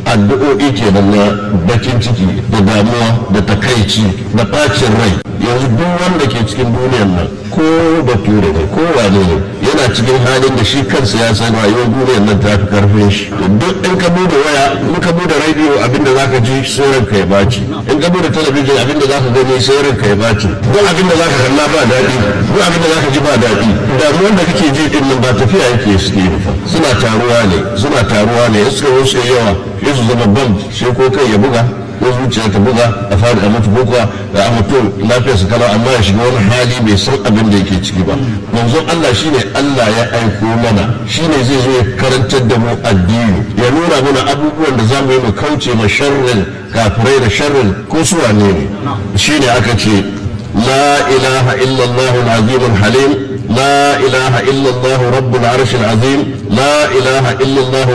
addu'o'i kenan na bakin ciki da damuwa da takaici da bacin rai yanzu duk wanda ke cikin duniyar nan ko bature ne ko wane ne yana cikin halin da shi kansa ya san rayuwar duniyar nan ta fi karfin shi duk in ka bude waya in ka bude rediyo abinda zaka ji sai ranka ya baci in ka bude talabijin abinda zaka gani sai ranka ya baci duk abinda zaka kalla ba daɗi duk abinda zaka ji ba daɗi damuwar da kake ji din nan ba tafiya yake suke suna taruwa ne suna taruwa ne in suka wuce yawa sai su zama bam sai ko kai ya buga ko zuciya ta buga a fara a mutu ko kuwa da a mutu lafiyar su kala amma ya shiga wani hali bai san abin da yake ciki ba manzon Allah shine Allah ya aiko mana shine zai zo ya karantar da mu addini ya nuna mana abubuwan da zamu yi mu kauce ma sharrin kafirai da sharrin ko su wane ne shine aka ce la ilaha illallah al-azim al-halim لا إله إلا الله رب العرش العظيم لا إله إلا الله